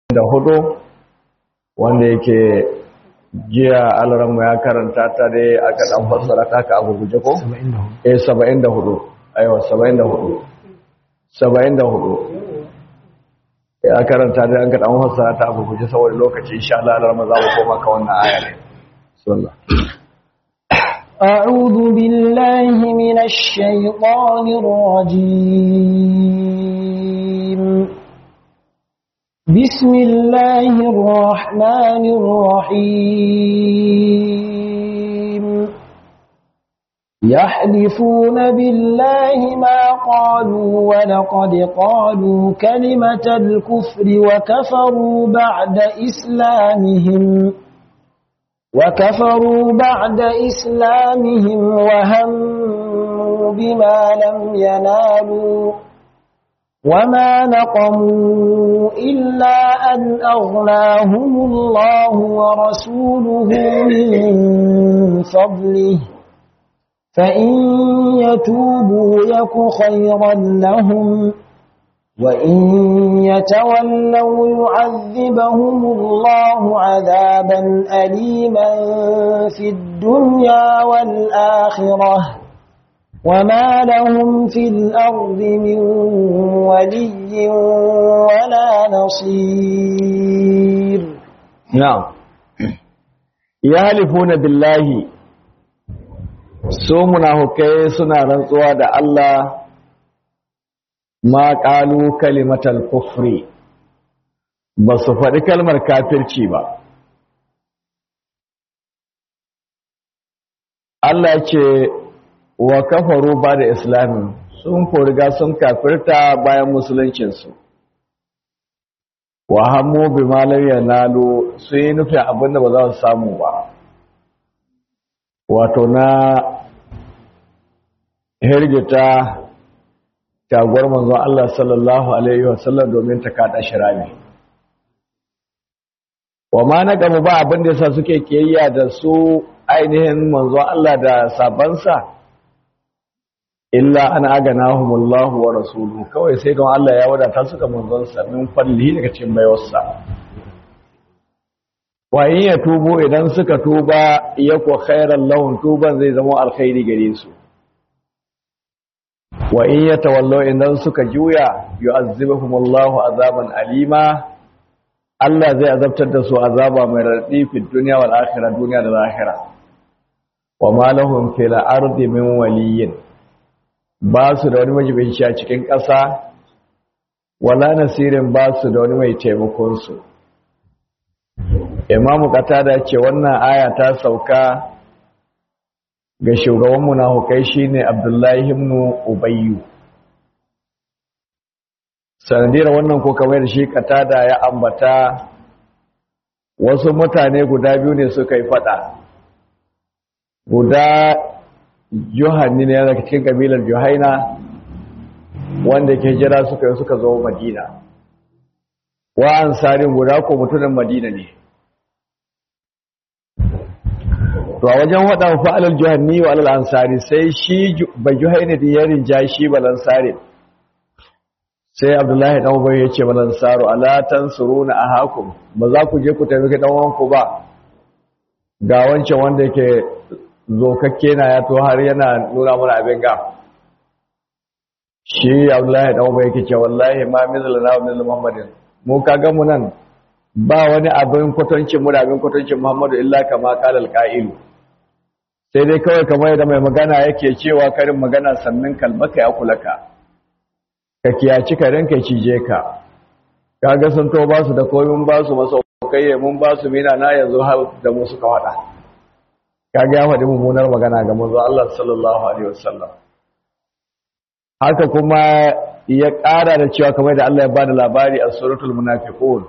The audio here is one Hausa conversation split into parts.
da hudu wanda yake jiya alaranmu ya karanta ta dai aka dan fassara ta ka abu guje ko? eh 74 aiwa 74 74 ya karanta dai an ka dan fassara ta abu guje saboda lokaci insha Allah alarma za mu koma ka wannan aya ne sallallahu أعوذ بالله من الشيطان الرجيم بسم الله الرحمن الرحيم يحلفون بالله ما قالوا ولقد قالوا كلمة الكفر وكفروا بعد إسلامهم وكفروا بعد إسلامهم وهموا بما لم ينالوا وما نقموا إلا أن أغناهم الله ورسوله من فضله فإن يتوبوا يك خيرا لهم وإن يتولوا يعذبهم الله عذابا أليما في الدنيا والآخرة وما لهم في الأرض من ولي ولا نصير نعم يحلفون بالله su munafukai suna rantsuwa da Allah ma ƙalu kalimatal kufri ba su faɗi kalmar kafirci ba Allah ce wa kafaru ba da islamin sun riga sun kafirta bayan musuluncinsu wa hammu bi malayya nalo sun yi nufin abinda ba za su samu ba wato na hirgita taguwar manzon Allah sallallahu alaihi wasallam domin ta kada shirami wa ma na gaba ba abin da yasa suke kiyayya da su ainihin manzon Allah da sabansa illa an aganahumullahu wa rasuluhu kawai sai don Allah ya wadata suka manzon sa min fallihi daga cikin baiwarsa wa in ya tubo idan suka tuba yako khairan lahum tuban zai zama alkhairi gare su wa in ya tawallo idan suka juya yu'azzibuhum Allahu azaban alima Allah zai azabtar da su azaba mai raddi fi dunya wal akhirah duniya da lahira wa ma lahum fil ardi min waliyyin ba su da wani majibinci a cikin ƙasa wala nasirin ba su da wani mai taimakon su imamu qatada ce wannan aya ta sauka ga shugaban munafukai shine Abdullahi ibn Ubayyu sanadiyar wannan ko kamar da shi katada ya ambata wasu mutane guda biyu ne suka yi fada guda Yohanni ne daga cikin kabilar Johaina wanda ke jira suka yi suka zo Madina wa ansarin guda ko mutumin Madina ne to a wajen waɗan fa'alar juhanni wa alal ansari sai shi ba juhaini da ya rinja shi balansari sai abdullahi ɗan ubai ya ce balansaru alatan suru na a hakun ba za ku je ku taimaki ɗanwanku ba ga wancan wanda ke zokakke na ya to har yana nuna mana abin ga shi abdullahi ɗan ubai yake ce wallahi ma mizal na wa mizal muhammadin mu ka mu nan ba wani abin kwatancin mu da abin kwatancin muhammadu illa kama kalal ka'ilu sai dai kawai kamar yadda mai magana yake cewa karin magana sannan kalmaka ya kulaka ka kiyaci karin ka cije ka kaga sun to ba su da komin ba su masaukai mun ba su mina na yanzu har da mu suka wada kaga ya faɗi mummunar magana ga manzo Allah sallallahu alaihi wasallam haka kuma ya ƙara da cewa kamar da Allah ya bada labari a suratul munafiqun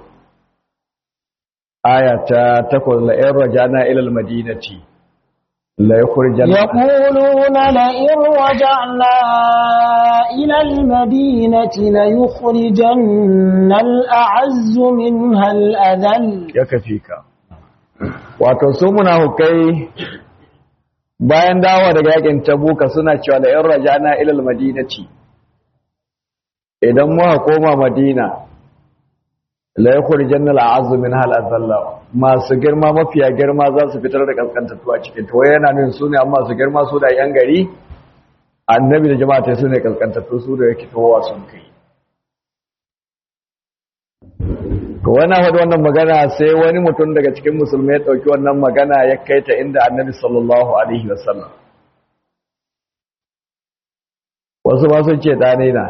aya ta 8 la in rajana ila al-madinati يقولون لئن رجعنا إلى المدينة ليخرجن الأعز منها الأذل يكفيك wato su munafukai bayan dawo daga yakin tabuka suna cewa la in rajana ila almadinati idan muka koma madina la yukhrijan al-a'azzu min hal azalla masu girma mafiya girma za su fitar da kaskantattu a cikin to yana nuna su ne amma su girma su da yan gari annabi da jama'a ta su ne kaskantattu su da yake towa sun kai to wani faɗi wannan magana sai wani mutum daga cikin musulmai ya ɗauki wannan magana ya kai ta inda annabi sallallahu alaihi wasallam wasu ba sun ce ɗane na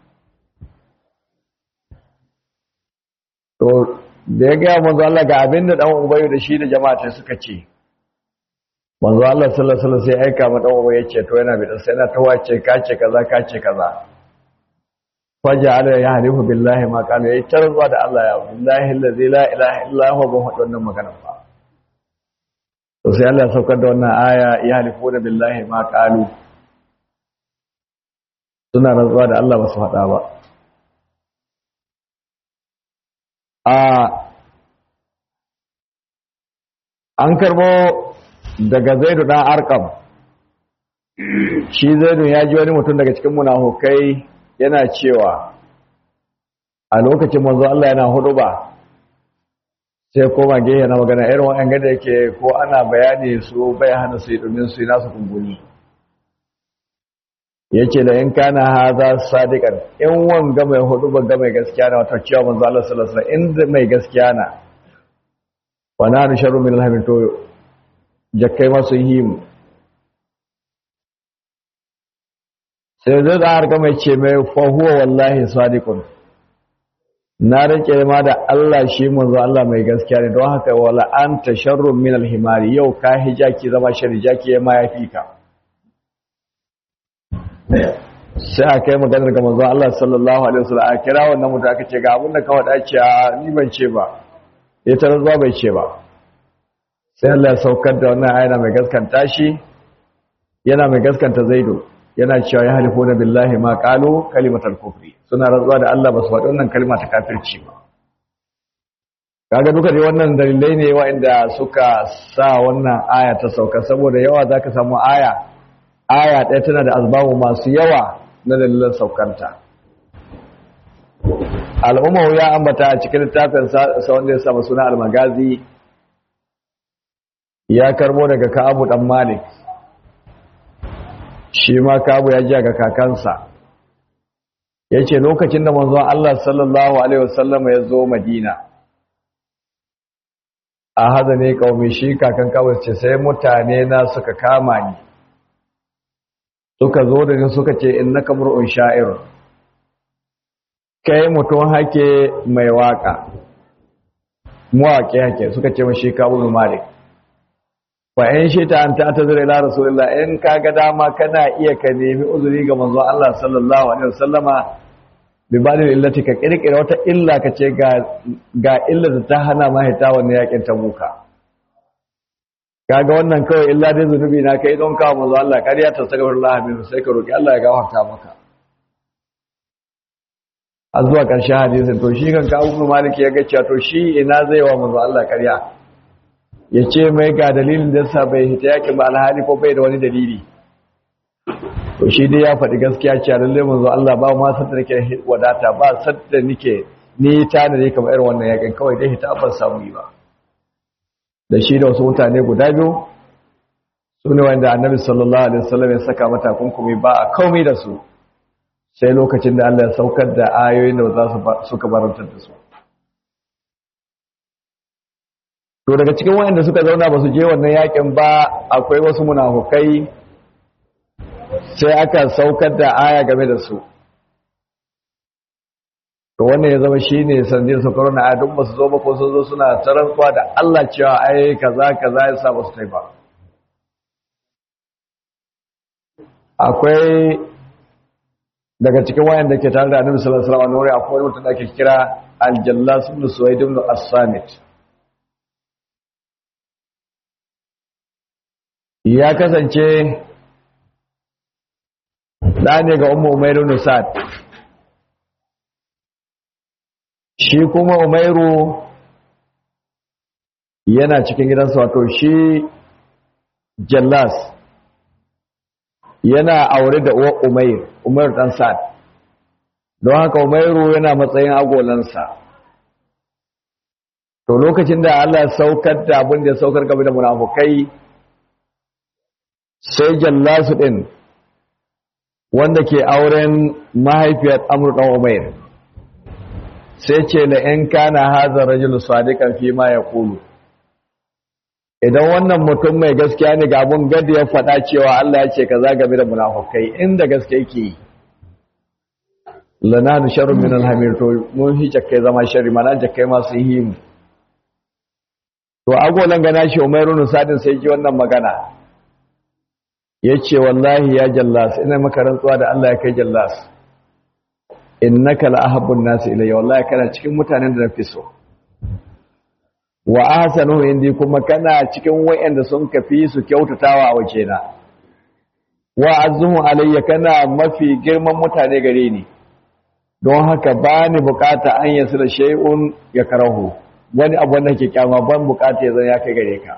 to da ya gaya manzo Allah ga abin da ɗan ubayu da shi da jama'a suka ce manzo Allah sallallahu alaihi wasallam sai aika ma ɗan ubayu ya ce to yana bi sai yana tawace kace kaza kace kaza faja ala ya halifu billahi ma kana yayi tarzuwa da Allah ya billahi allazi la ilaha illa huwa ban hadu wannan magana ba to sai Allah ya saukar da wannan aya ya halifu da billahi ma qalu suna rantsuwa da Allah ba su hada ba a an karbo daga Zaidu dan Arqam shi Zaidu ya ji wani mutum daga cikin munafukai yana cewa a lokacin manzo Allah yana hudu ba sai koma gehe na magana irin wa'an gada yake ko ana bayani su bai hana su yi domin su yi nasu kumbuni ya ce da in kana haza sadiqan in wanga mai hudu ba ga mai gaskiya na wata cewa manzo Allah sallallahu alaihi wasallam inda mai gaskiya na wa na sharru min alhamin to jakkai masu yi mu sai zai da harka mai ce mai fahuwa wallahi sadiqun na rike ma da Allah shi manzo Allah mai gaskiya ne don haka wala anta sharrun min alhimari yau ka hijaki zama shari jaki ya ma yafi ka sai a kai maganar ga manzo Allah sallallahu alaihi wasallam a kira wannan mutum aka ce ga abin da ka wada ce a ni ban ce ba ya tarar zuwa bai ce ba sai Allah ya saukar da wannan ayana mai gaskanta shi yana mai gaskanta zaido yana cewa ya halifo na billahi ma kalu kalimatar kufri suna rantsuwa da Allah ba su faɗi wannan kalma ta kafirci ba kaga duka dai wannan dalilai ne waɗanda suka sa wannan aya ta sauka saboda yawa zaka samu aya aya ɗaya tana da azbabu masu yawa na dalilan saukanta al'umma ya ambata a cikin littafin sa wanda ya samu suna al-magazi ya karbo daga Ka'abu dan Malik shi ma kabu ya ji ga kakansa ya ce lokacin da manzon Allah sallallahu Alaihi wasallam ya zo madina a haza ne kawai shi kakan kawai ce sai mutane na suka kama ni suka zo da ni suka ce in na kamar un sha'ir kai mutum hake mai waka mawaƙi hake suka ce mashi kabu malik fa in shi ta anta ta zira ila rasulullah in kaga dama kana iya ka nemi uzuri ga manzo Allah sallallahu alaihi wasallama bi badil illati ka kirkira wata illa ka ce ga ga illa da ta hana ma hita wannan yakin tabuka kaga wannan kawai illa dai zunubi na kai don kawo manzo Allah kariya ta astaghfirullah min sai ka roki Allah ya gafarta maka a zuwa ƙarshen hadisin to shi kan kawo maliki ya ga cewa to shi ina zai wa manzo Allah kariya ya ce mai ga dalilin da sa bai hita yakin ba alhali ko bai da wani dalili to shi dai ya faɗi gaskiya ce a lalle manzo Allah ba ma sadda nake wadata ba sadda nake ni ta da ne kamar irin wannan yakin kawai dai hita ban samu yi ba da shi da wasu mutane guda biyu su ne wanda annabi sallallahu alaihi wasallam ya saka mata kunkumi ba a komai da su sai lokacin da Allah ya saukar da ayoyin da za su suka barantar da su to daga cikin wayanda suka zauna ba su je wannan yakin ba akwai wasu munafukai sai aka saukar da aya game da su to wannan ya zama shine sanadin saukar na aya duk ba su zo ba ko sun zo suna tarantsuwa da Allah cewa ai kaza kaza ya sa ba su tai ba akwai daga cikin wayanda ke tare da Annabi sallallahu alaihi wasallam akwai wani mutum da ake kira Al-Jallas ibn Suwaid ibn As-Samit ya kasance ɗa ne ga umu umairu nusad shi kuma umairu yana cikin gidansa wato shi jallas yana aure da uwar umair umair ɗan sa'ad don haka umairu yana matsayin agolansa to lokacin da Allah saukar da abin da ya saukar game da munafukai sai jallasu din wanda ke auren mahaifiyar Amr dan Umair sai ce la in kana hadha rajulu sadiqan fi ma yaqulu idan wannan mutum mai gaskiya ne ga abun gadi ya faɗa cewa Allah ya ce kaza game da munafukai inda gaske yake yi lananu sharrun min alhamir to mun hi jakkai zama sharri mana jakkai ma sun yi mu to agolan gana shi Umairu Sadin sai ji wannan magana yace wallahi ya jallas ina maka rantsuwa da Allah ya kai jallas innaka la ahabbun nas ilayya wallahi kana cikin mutanen da nafi so wa ahsanu indi kuma kana cikin wayanda sun kafi su kyautatawa a wajena wa azmu alayya kana mafi girman mutane gare ni don haka ba ni bukata an yasu da shay'un ya karahu wani abu wanda ke kyama ban bukata ya zan ya kai gare ka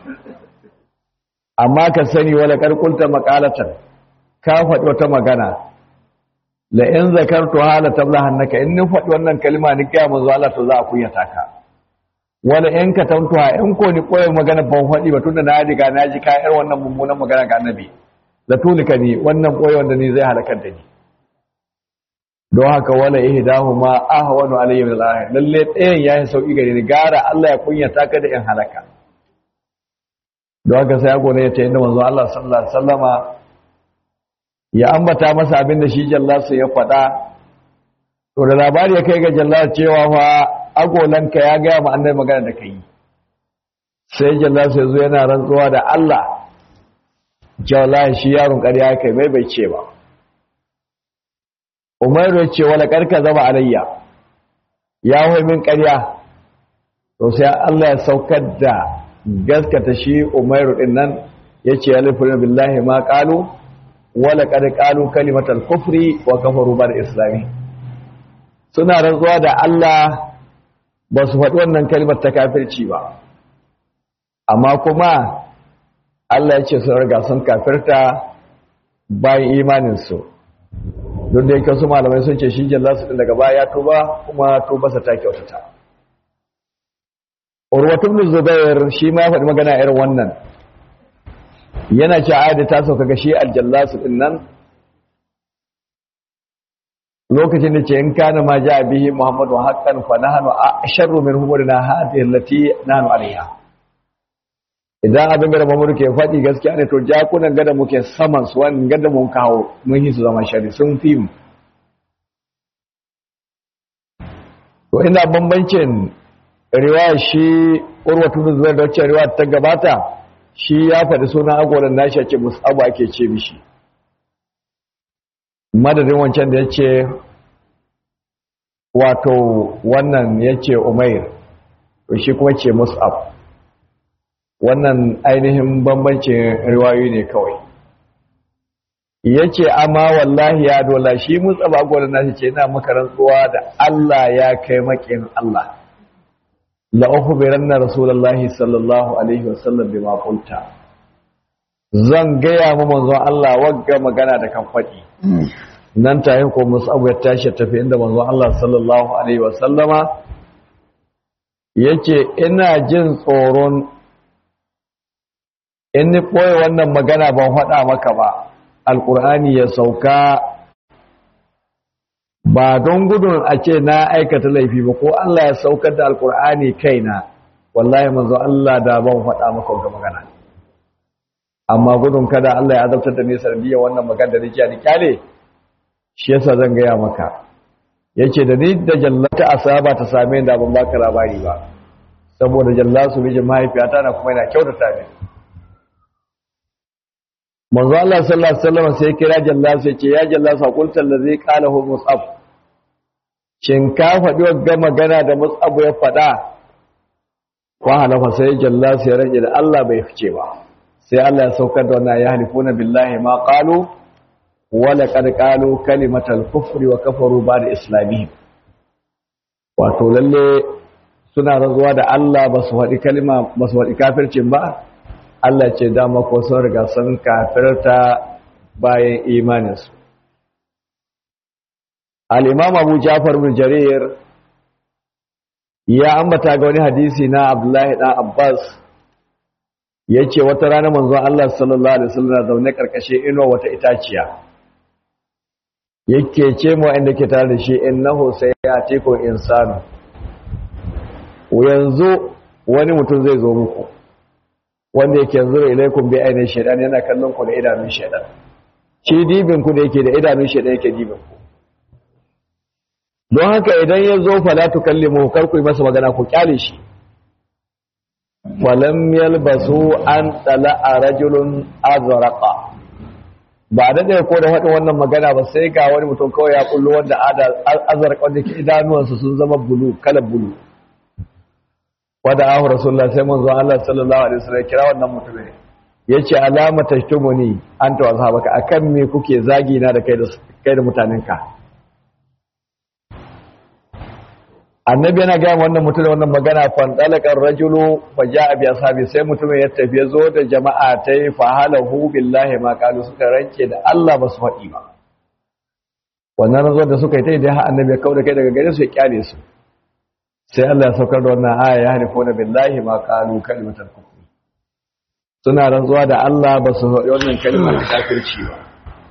amma ka sani wala karkulta makalatan ka faɗi wata magana la in zakartu hala tablahannaka in ni faɗi wannan kalma ni kai manzo Allah to za a kunyata ka wala in ka tantuha in ko ni koyi magana ban faɗi ba tunda na riga na ji ka irin wannan mummunan magana ga annabi la tulika ni wannan koyi wanda ni zai halakar da ni don haka wala ihdahuma ahwanu alayhi min al-akhir lalle ɗayan yayi sauki gare ni gara Allah ya kunyata ka da in halaka don haka sai gone ya ce inda manzo Allah sallallahu alaihi wasallama ya ambata masa abin da shi jallasu ya faɗa to da labari ya kai ga jallasu cewa fa agolanka ya gaya ma annabi magana da kai sai jallasu ya zo yana rantsuwa da Allah jallahi shi yaron ƙarya kai mai bai ce ba Umaru ya ce wala karka zama alayya ya hoyi min ƙarya to sai Allah ya saukar da gaskata shi Umaru din nan yace alifuna billahi ma qalu wala qad qalu kalimatal kufri wa kafaru bar islami suna rantsuwa da Allah ba su faɗi wannan kalimar ta kafirci ba amma kuma Allah ya ce sun riga sun kafirta bayan imaninsu don da yake su malamai sun ce shi jallasu din daga baya ya tuba kuma tubarsa ta kyautata urwatun bin zubair shi ma ya faɗi magana irin wannan yana ce ayat ta sauka ga shi aljallasu din nan lokacin da ce in kana ma ja bihi muhammadu haqqan fa nahnu asharru min humurina hadhihi allati nahnu alaiha idan abin da Muhammadu ke faɗi gaskiya ne to jakunan gada muke saman su wani gada mun kawo mun yi su zama shari sun fi mu to ina bambancin riwaya shi urwatu da zuwa da wacce riwaya ta gabata shi ya faɗi sunan agolan nashi ake musabu ake ce mishi madadin wancan da ya ce wato wannan ya ce umair to shi kuma ce musab wannan ainihin bambancin riwayoyi ne kawai yace amma wallahi ya dola shi mutsaba gwanin nashi ce ina maka rantsuwa da Allah ya kai makin Allah la ukhbiranna rasulullahi sallallahu alaihi wasallam bima qulta zan gaya mu manzon Allah wagga magana da kan faɗi nan tayi ko musabu ya tashi tafi inda manzon Allah sallallahu alaihi wasallama yace ina jin tsoron in ni ɓoye wannan magana ban faɗa maka ba alƙur'ani ya sauka ba don gudun a ce na aikata laifi ba ko Allah ya saukar da alƙur'ani kaina wallahi manzo Allah da ban faɗa maka wannan magana amma gudun kada Allah ya azabtar da ni sanadiyya wannan magana da nake ni kyale shi yasa zan gaya maka yace da ni da jallata asaba ta same ni da ban baka labari ba saboda jallasu mijin mahaifiyata na kuma yana kyautata ni manzo Allah sallallahu alaihi wasallam sai kira Jallas ya ce ya Jallas hakulta allazi qalahu Mus'ab shin ka faɗi wagga magana da Mus'ab ya faɗa wa halafa sai Jallas ya rage da Allah bai fice ba sai Allah ya saukar da wannan ya halifuna billahi ma qalu wa laqad qalu kalimatal kufri wa kafaru ba'da islamihim wato lalle suna razuwa da Allah ba su faɗi kalima ba su faɗi kafircin ba Allah ce dama ko sun riga sun kafirta bayan imaninsu. Al'imam Abu Jafar bin Jarir ya ambata ga wani hadisi na abdullahi ɗan abbas ya ce wata rana manzo Allah sallallahu alaihi wasallam zaune karkashin inuwa wata itaciya yake ce mu inda ke tare da shi innahu sayatiku insanu yanzu wani mutum zai zo muku wanda yake yanzu ilaikum bi ainihin shaidan yana kallon ku da idanun shaidan shi dibin ku da yake da idanun shaidan yake dibin ku don haka idan ya zo fala tukallimu kar ku yi masa magana ku kyale shi falam yalbasu an a rajulun azraqa ba da ɗaya ko da faɗin wannan magana ba sai ga wani mutum kawai ya kullo wanda azraqa wanda ke idanuwansa sun zama bulu kalar bulu wada ahu rasulullah sai manzo Allah sallallahu alaihi wasallam kira wannan mutumin yace alama tashtumuni anta wa sahabaka akan me kuke zagi na da kai da kai da mutanenka annabi yana gaya wannan mutum da wannan magana fan dalakar rajulu fa jaa bi ashabi sai mutumin ya tafi ya zo da jama'a ta yi fa halahu billahi ma qalu suka ranke da Allah ba su faɗi ba wannan zo da suka yi ta da annabi ya kauda kai daga gare su ya kyale su sai Allah ya saukar da wannan aya ya harifuna billahi ma qalu kalimatul kufr suna rantsuwa da Allah ba su faɗi wannan kalmar kafirci ba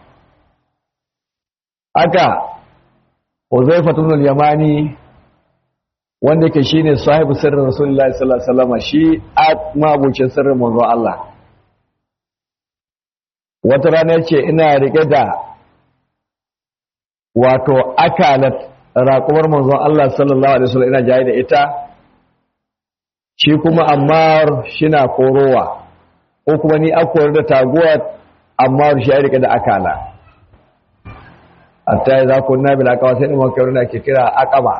aka Huzaifa ibn al-Yamani wanda yake shine sahibu sirrin Rasulullahi sallallahu alaihi wasallam shi mabucin sirrin manzon Allah wata rana yace ina rike da wato akalat raƙumar manzon Allah sallallahu alaihi wasallam ina jaye da ita shi kuma Ammar shina korowa ko kuma ni akwai da taguwa Ammar shi ya rike da akala hatta idza kunna bil aqaba sai mun kai da ke kira aqaba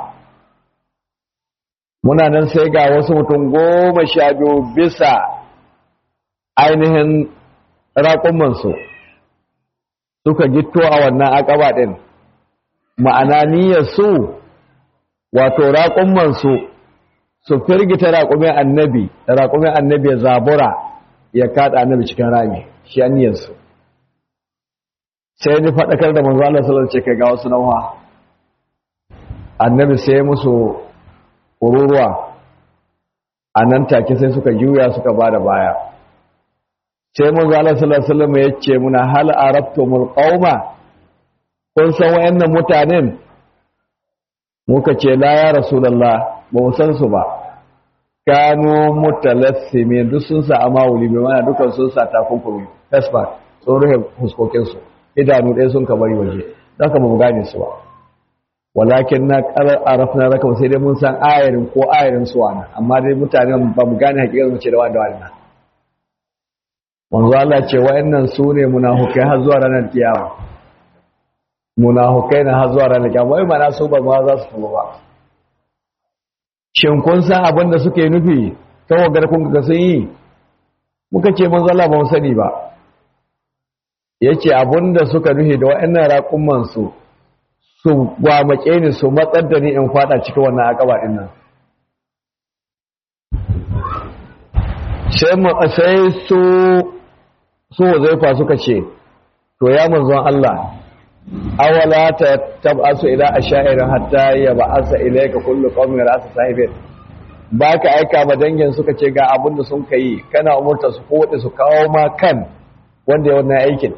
muna nan sai ga wasu mutum goma sha biyu bisa ainihin raƙumansu suka gitto a wannan aqaba din ma'ana niyyar su wato raƙumansu su firgita raƙumin annabi raƙumin annabi ya zabura ya kaɗa annabi cikin rami shi aniyarsu sai ni faɗakar da manzo Allah sallallahu alaihi wasallam ga wasu nauha annabi sai musu kururuwa a nan take sai suka juya suka bada baya sai manzo Allah sallallahu alaihi wasallam ya ce muna hal arabtumul qauma kun san wayannan mutanen muka ce la ya rasulullah ba mu san su ba kanu mutalassimin duk sun sa amawuli bai mana dukan sun sa takunkumi tasba sun rufe fuskokin su idanu ɗaya sun kabari waje zaka ba mu gane su ba walakin na qarar arafna raka sai dai mun san ayarin ko ayarin su wana amma dai mutanen ba mu gane hakikar mu ce da wanda wani manzo Allah ce wayannan su ne munafikai har zuwa ranar kiyama munafikai na har zuwa ranar kiyama wai mana su ba ma za su tuba ba shin kun san abin da suke nufi tawagar kun ga sun yi muka ce manzo Allah ba mu sani ba yace abin da suka nufi da wayannan raƙumman su su gwamake ni su matsar da ni in fada cikin wannan akaba din nan sai su su zaifa suka ce to ya manzon Allah awala ta tab'asu ila ashairin hatta ya ba'asa ilayka kullu qaumin ra'sa sahibin baka aika ma dangin suka ce ga abin da sun kai kana umurta su kode su kawo ma kan wanda ya wannan aikin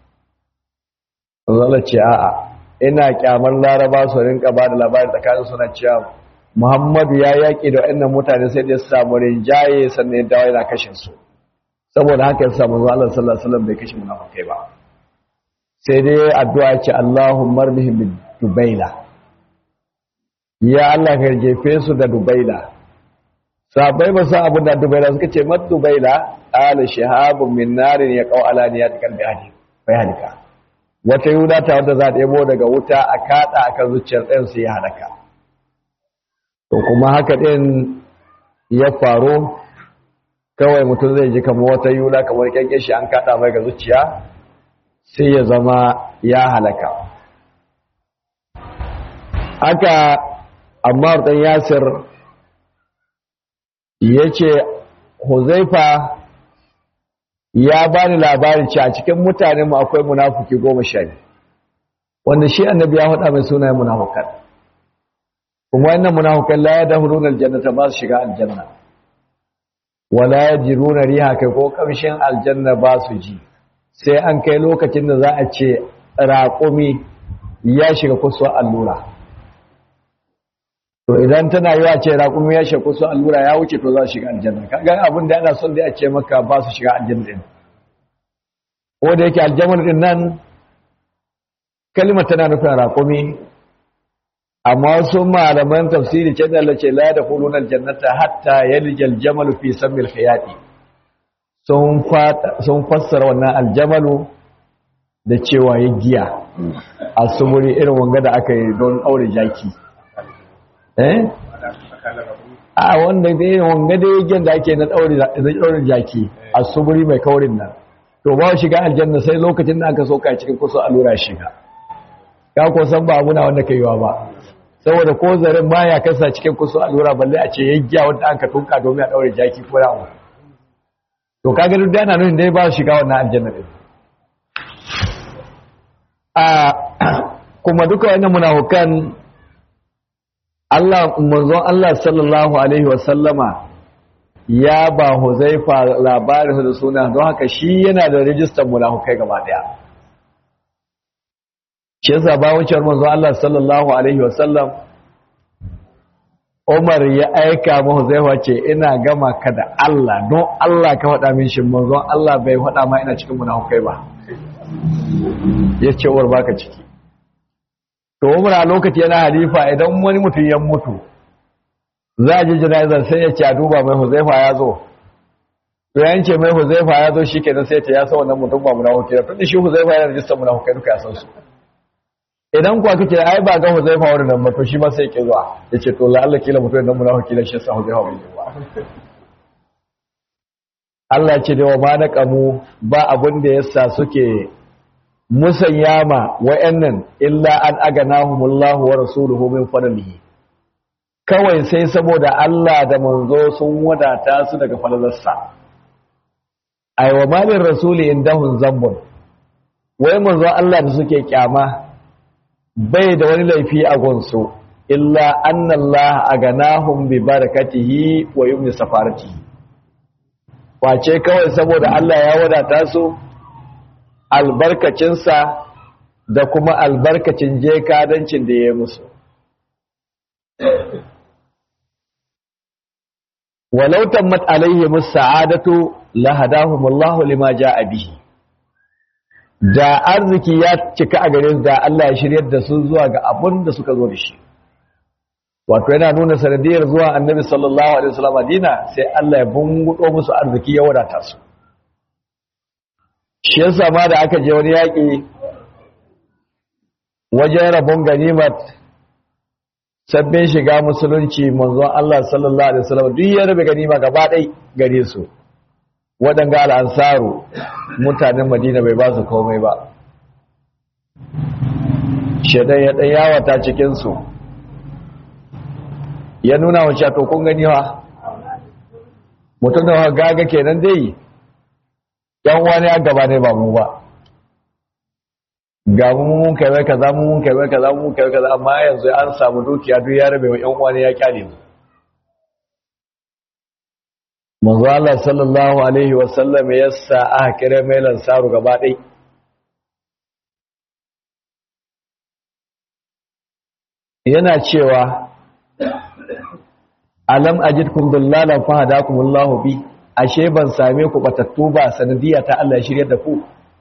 Allah ce a'a ina kyamar laraba su rinka ba da labari tsakanin suna cewa Muhammadu ya yaƙi da waɗannan mutane sai da samu rinjaye sannan ya dawo yana kashe su saboda haka ya samu zuwa Allah sallallahu alaihi wasallam bai kashe munafikai ba sai dai addu'a ce Allahumma arbihim bid dubaila ya Allah ka jefe su da dubaila sabai ba sa abin da dubaila suka ce mat dubaila ala shahabun min narin ya qaw ala niyat kalbi hadi bai halika wata yuda ta wanda za ta yabo daga wuta a kada akan zuciyar ɗayan su ya halaka to kuma haka ɗin ya faru kawai mutum zai ji kamar wata yula kamar kyanke shi an kaɗa mai ga zuciya sai ya zama ya halaka haka amma ɗan yasir ya ce huzaifa ya ba ni labari ce a cikin mutanenmu akwai munafuki goma sha wanda shi annabi ya faɗa mai sunayen munafukan kuma wannan munafikan la yadkhuluna aljannata ba su shiga aljanna wala yajruna riha kai ko kamshin aljanna ba su ji sai an kai lokacin da za a ce raƙumi ya shiga kusa allura to idan tana yi a ce raƙumi ya shiga kusa allura ya wuce to za su shiga aljanna kaga abin da ana son da a ce maka ba su shiga aljanna din ko da yake aljanna din nan kalmar tana nufin raƙumi amma wasu malaman tafsiri ce da lace la da hulun aljannata hatta yalijal jamalu fi samil khiyati sun fassara wannan aljamalu da cewa ya giya a sumuri irin wanga da aka yi don aure jaki eh a wanda da irin wanga da yagen da ake na daure jaki a sumuri mai kaurin nan to ba shiga aljanna sai lokacin da aka soka cikin kusa allura shiga ka ko san ba abuna wanda kai yiwa ba saboda ko zarin ma ya kasa cikin kusa allura balle a ce yaggiya wanda aka tunka domin a daure jaki ko yawo to kaga duk dana nuna dai ba shiga wannan aljanna din a kuma duka wannan munafukan Allah manzon Allah sallallahu alaihi wa sallama ya ba Huzaifa labarin da suna don haka shi yana da rijistar munafukai gaba daya shi yasa ba wucewar manzon Allah sallallahu alaihi wa sallam Umar ya aika ma Huzaifa ce ina gama ka da Allah don Allah ka faɗa min shi manzon Allah bai faɗa ma ina cikin munafukai ba ya ce uwar baka ciki to Umar a lokaci yana halifa idan wani mutum ya mutu za a ji jana'izar sai ya ce a duba mai Huzaifa ya zo to yan ce mai Huzaifa ya zo shi kenan sai ta ya sa wannan mutum ba munafuki da tun shi Huzaifa yana rijistar munafukai duka ya san su idan kuwa kake ai ba ga Huzaifa wurin nan ba to shi ma sai ke zuwa yace to la Allah kila mutum nan munafiki da shi sa Huzaifa bai yi ba Allah ce da wa ma na kamu ba abin da yasa suke musanyama wa'annan illa an aganahumullahu wa rasuluhu min fadlihi kawai sai saboda Allah da manzo sun wadata su daga falalarsa ai wa malin rasuli indahun zambun wai manzo Allah da suke kyama bai da wani laifi a gunsu illa annallaha aganahum bi barakatihi wa yumni safaratihi wace kawai saboda Allah ya wadata su albarkacinsa da kuma albarkacin jekadancin da ya yi musu walau tammat alaihi musa'adatu lahadahumullahu lima ja'a bihi da arziki ya cika a gare da Allah ya shiryar da su zuwa ga abun da suka zo da shi wato yana nuna sanadiyar zuwa annabi sallallahu alaihi wasallam Madina sai Allah ya bungudo musu arziki ya wadata su shi yasa ma da aka je wani yaki wajen rabon ganimat sabbin shiga musulunci manzon Allah sallallahu alaihi wasallam duk ya rabe ganima gaba ɗai gare su waɗanga al'ansaru mutanen madina bai ba su komai ba shaidan ya ɗan yawata cikinsu ya nuna wa to kun gani wa mutum da gaga kenan dai yan wani ya gaba ne ba mu ba ga mu mun kai wai kaza mu mun kai wai kaza mu mun kai wai kaza amma yanzu an samu dukiya duk ya rabe wa yan wani ya kyale mu manzo Allah sallallahu alaihi wasallam ya sa aka kira mai lansaru gaba ɗai yana cewa alam ajidkum dullalan fahadakum Allah bi ashe ban same ku batattu ba sanadiya ta Allah ya shirye da ku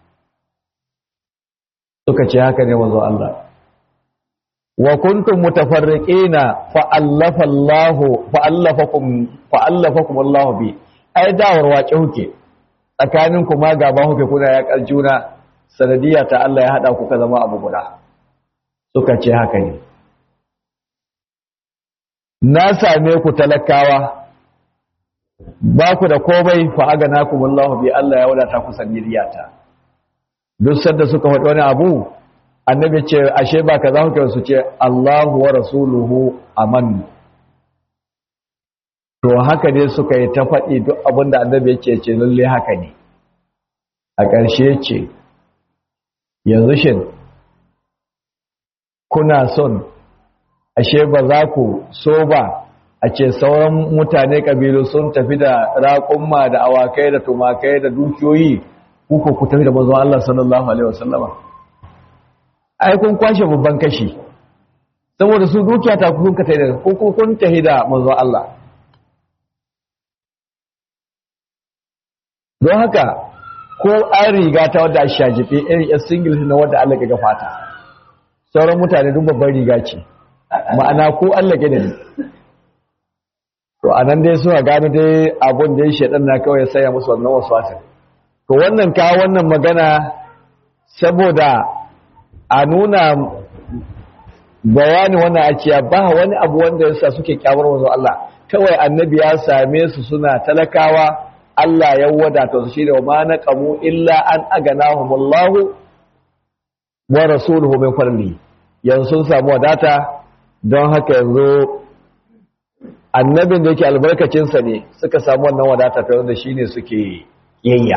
suka ce haka ne manzo Allah wa kuntum mutafarriqina fa allafa Allah fa allafakum fa allafakum Allah bi ai dawar wace huke tsakanin ku ma gaba huke kuna ya kaljuna sanadiya ta Allah ya hada ku ka zama abu guda suka ce haka ne na same ku talakawa ba ku da komai fa aganakum Allah bi Allah ya wadata ku sanadiyata duk sanda suka faɗi wani abu annabi ce ashe ba ka za ku su ce Allahu wa rasuluhu aman to haka ne suka yi ta faɗi duk abin da annabi ya ce ce lalle haka ne a ƙarshe ce yanzu shin kuna son ashe ba za ku so ba a ce sauran mutane kabilu sun tafi da raƙumma da awakai da tumakai da dukiyoyi kuka ku tafi da manzon Allah sallallahu alaihi wasallama ai kun kwashe babban kashi saboda su dukiya ta kun ka tafi da ku kun tafi da manzon Allah don haka ko an riga ta wadda a shajife irin yan singles na wadda Allah ga fata sauran mutane duk babban riga ce ma'ana ko Allah ga ne to anan dai suna gano dai abun da ya shaɗan na kawai saya musu wannan wasu wasan to wannan ka wannan magana saboda a nuna bayani wannan akiya ba wani abu wanda yasa suke kyamar wanzu Allah kawai annabi ya same su suna talakawa Allah ya wadata su shine ma naqamu illa an aganahumullahu wa rasuluhu min fadli yanzu sun samu wadata don haka yanzu annabin da yake albarkacin sa ne suka samu wannan wadata ta wanda shine suke yayya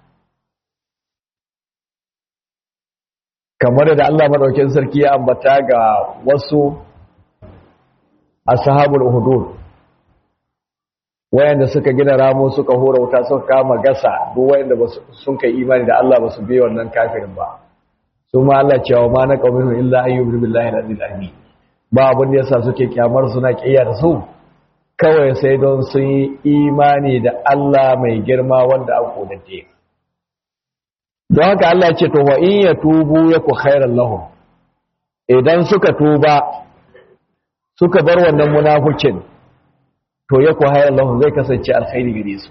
kamar da Allah madaukakin sarki ya ambata ga wasu ashabul uhudud wayanda suka gina ramo suka hura wuta suka kama gasa duk wayanda sun kai imani da Allah ba su biye wannan kafirin ba su ma Allah cewa ma na qawmin illa ayyubu billahi al-azil amin ba abin da yasa suke kyamar suna kiyar su kawai sai don sun yi imani da Allah mai girma wanda an kodate don haka Allah ce to wa in yatubu yaku khairan lahum idan suka tuba suka bar wannan munafucin to ya ku hayar lahun zai kasance alkhairi gare su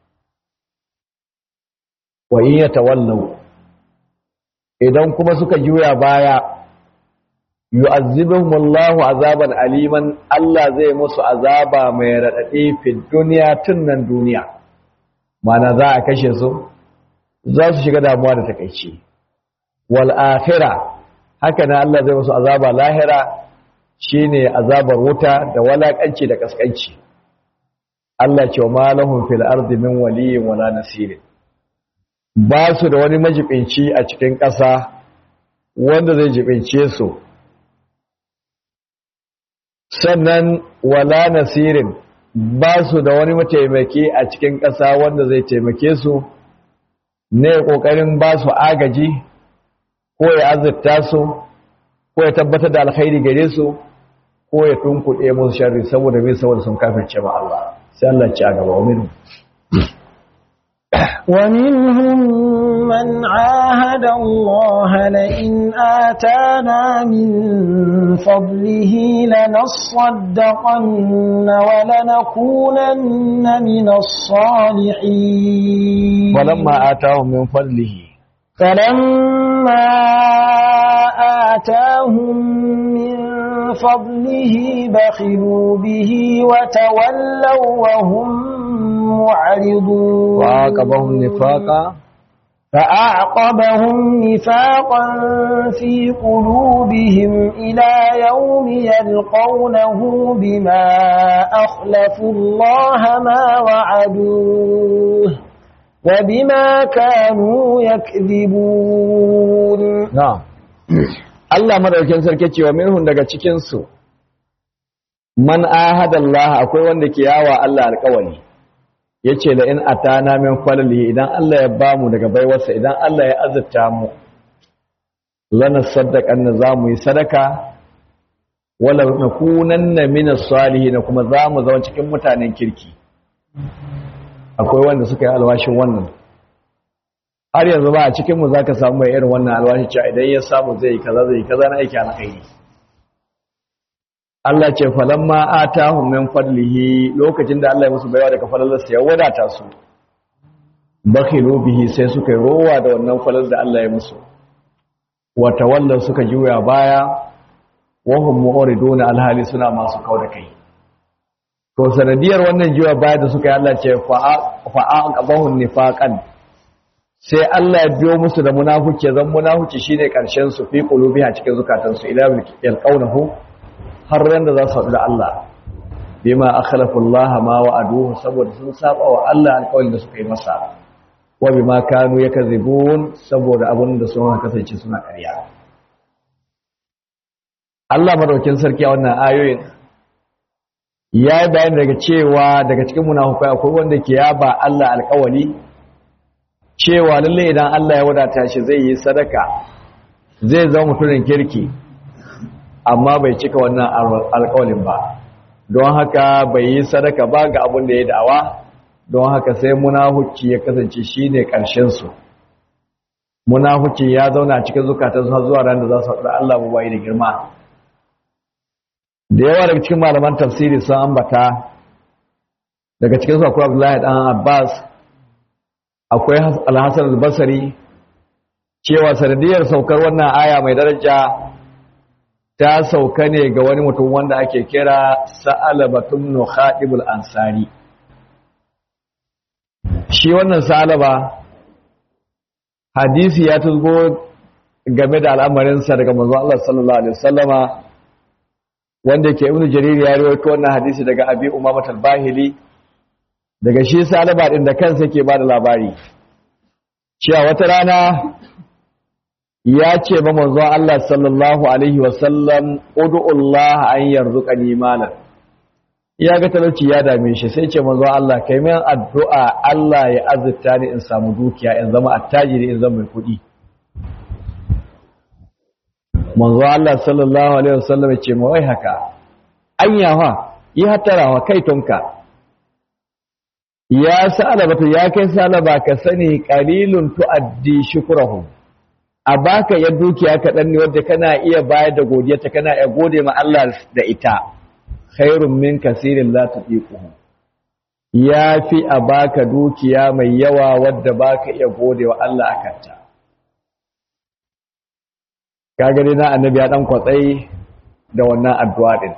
wa in ya tawallau idan kuma suka juya baya yu'azzibuhum Allahu azaban aliman Allah zai musu azaba mai radadi fi duniya tun nan duniya mana za a kashe su za su shiga damuwa da takeici wal akhirah haka nan Allah zai musu azaba lahira shine azabar wuta da walakanci da kaskanci Allah ce wa malahun fil ardi min waliyin wala nasirin ba su da wani majibinci a cikin ƙasa wanda zai jibince su sannan wala nasirin ba su da wani mataimaki a cikin ƙasa wanda zai taimake su ne ƙoƙarin ba su agaji ko ya azurta su ko ya tabbatar da alkhairi gare su ko ya tunkuɗe musu sharri saboda mai saboda sun kafirce ma Allah sai Allah ci a gaba wa minhum ومنهم من عاهد الله لئن آتانا من فضله لنصدقن ولنكونن من الصالحين ولما آتاهم من فضله فلما آتاهم من فضله بخلوا به وتولوا وهم معرضون وعاقبهم نفاقا فأعقبهم نفاقا في قلوبهم إلى يوم يلقونه بما أخلفوا الله ما وعدوه وبما كانوا يكذبون na'am Allah madaukakin sarki cewa minhun daga cikin su man ahada Allah akwai wanda ke yawa Allah alƙawari yace la in atana min falali idan Allah ya bamu daga baiwarsa idan Allah ya azurta mu lana saddaqan zamu yi sadaka wala nakunanna min as-salihin kuma zamu zama cikin mutanen kirki akwai wanda suka yi alwashin wannan har yanzu ba a cikinmu za ka samu mai irin wannan alwashi cewa idan ya samu zai yi kaza zai yi kaza na aiki alkhairi Allah ce falamma atahum min fadlihi lokacin da Allah ya musu baiwa daga falalarsa ya wadata su bakhilu bihi sai suka yi rowa da wannan falal da Allah ya musu wa tawallu suka juya baya wa hum mu'riduna alhali suna masu kauda kai to sanadiyar wannan juya baya da suka yi Allah ce fa'a qabahun nifaqan sai Allah ya biyo musu da munafuki zan munafuki shine karshen su fi qulubi a cikin zukatansu ila yalqawnahu har ran da za su haɗu da Allah bima akhlafu Allah ma wa'aduhu saboda sun saba wa Allah alƙawarin da suka yi masa wa bima kanu yakzibun saboda abin da sun kasance suna ƙarya Allah madaukin sarki a wannan ayoyin ya yi bayani daga cewa daga cikin munafukai akwai wanda ke yaba Allah alƙawali cewa lalle idan Allah ya wadata shi zai yi sadaka zai zama mutumin kirki amma bai cika wannan alƙawalin ba don haka bai yi sadaka ba ga abin da ya da'awa don haka sai munafuci ya kasance shine ƙarshen su munafuci ya zauna cikin zukatansu har zuwa ran da za su haɗu Allah mu bai da girma da yawa daga cikin malaman tafsiri sun ambata daga cikin su akwai Abdullahi dan Abbas akwai Al-Hasan al-Basri cewa sanadiyar saukar wannan aya mai daraja ta sauka ne ga wani mutum wanda ake kira Sa'alaba ibn Khatib al-Ansari shi wannan Sa'alaba hadisi ya tuzgo game da al'amarinsa daga manzo Allah sallallahu alaihi wasallama wanda ke ibnu jarir ya rawaito wannan hadisi daga abi umama al-bahili daga shi salaba din da kansa yake bada labari cewa wata rana ya ce ba manzo Allah sallallahu alaihi wasallam ud'u Allah an yarzuqani malan ya ga talauci ya dame shi sai ce manzo Allah kai min addu'a Allah ya azurta ni in samu dukiya in zama attajiri in zama mai kuɗi manzo Allah sallallahu alaihi wasallam ya ce ma wai haka anyawa yi hatarawa kai tonka ya salaba to ya kai salaba ka sani qalilun tuaddi shukrahum a baka ya dukiya kaɗan ne wadda kana iya bayar da godiyarta kana iya gode ma Allah da ita khairun min kasirin la tuqiquhu ya fi a baka dukiya mai yawa wadda baka iya gode wa Allah akanta kaga dai na annabi ya dan kwatsai da wannan addu'a din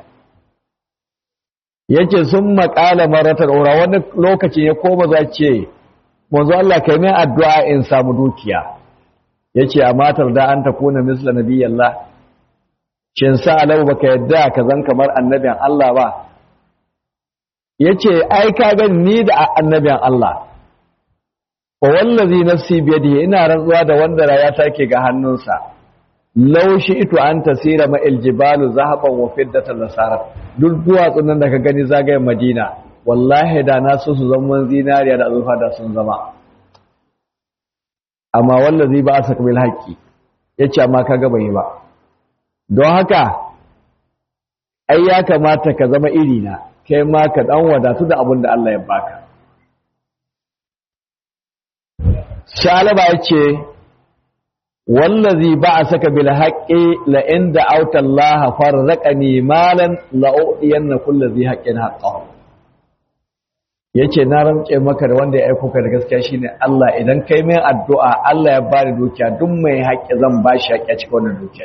yake sun maƙala maratar ora wani lokacin ya koma za ce manzo Allah kai mai addu'a in samu dukiya yace a matar da an ta kuna misla nabiyallah shin sa alau baka yadda ka zan kamar annabin Allah ba yace ai ka ga ni da annabin Allah wa wallazi nafsi biyadihi ina rantsuwa da wanda raya take ga hannunsa law ito an tasira ma aljibalu zahaban wa fiddatan nasara duk duwatsun nan da ka gani zagayen Madina wallahi da na so su zama zinariya da azurfa da sun zama amma wallazi ba asa bil haqqi yace amma kaga bai ba don haka ai ya kamata ka zama iri na kai ma ka dan wadatu da abin da Allah ya baka shalaba yace wallazi ba'asaka bil haqqi la in da'awta Allah farraqani malan la udiyanna kulli dhi haqqin haqqahu yace na rantse maka da wanda ya aiko ka da gaskiya shine Allah idan kai mai addu'a Allah ya bani dukiya duk mai haƙƙi zan bashi haƙƙi a cikin wannan dukiya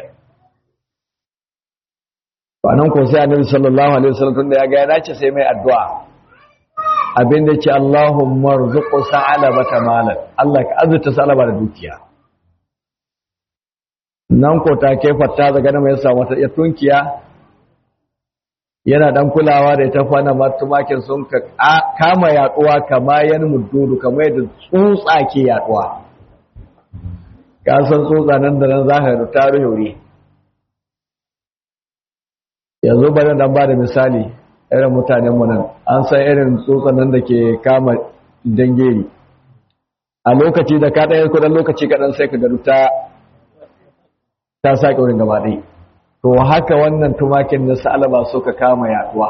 to anan ko sai Annabi sallallahu alaihi wasallam tunda ya ga ya dace sai mai addu'a abinda ce Allahumma rzuqu sa'alabata malan Allah ka azurta sa'alaba da dukiya nan ko ta kai fatta daga nan mai samu ta tunkiya yana dan kulawa da ita fana matumakin sun ka kama yaduwa kama yan muddudu kama yadda tsutsa ke yaduwa ka san tsutsa nan da nan za ka da tarihi wuri yanzu bari dan ba da misali irin mutanen mu nan an san irin tsutsan nan da ke kama dangeri a lokaci da ka ɗaya kudan lokaci kaɗan sai ka garu ta ta sake wurin gaba ɗaya to haka wannan tumakin na sa'alaba suka kama yaduwa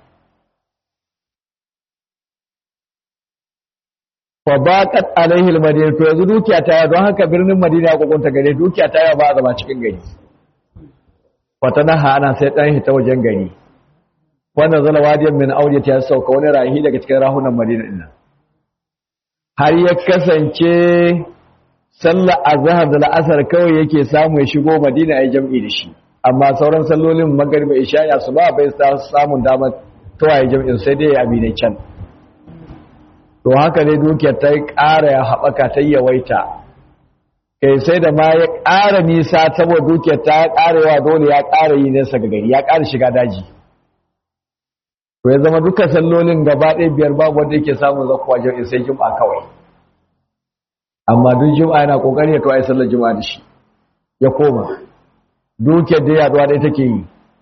fa baqat alaihi almadina to yanzu dukiya ta yawa don haka birnin madina ya kokonta gare dukiya ta yawa ba a zama cikin gari fatanaha ana sai dan hita wajen gari wannan zala wadiyan min auliya ta sauka wani rahi daga cikin rahunan madina din har ya kasance sallar azhar da la'asar kawai yake samu ya shigo madina ai jam'i da shi amma sauran sallolin magariba isha'i su ba bai samun damar tawaye jam'in sai dai abi ne can to haka ne dukiyar ta ƙara ya haɓaka ta yawaita kai sai da ma ya ƙara nisa saboda dukiyar ta ƙara yawa dole ya ƙara yi nesa ga gari ya ƙara shiga daji to ya zama duka sallolin gaba ɗaya biyar babu wanda yake samun zakuwa jam'in sai juma'a kawai amma duk juma'a yana kokari ya tawaye sallar juma'a da shi ya koma dukiyar da yaduwa da take yi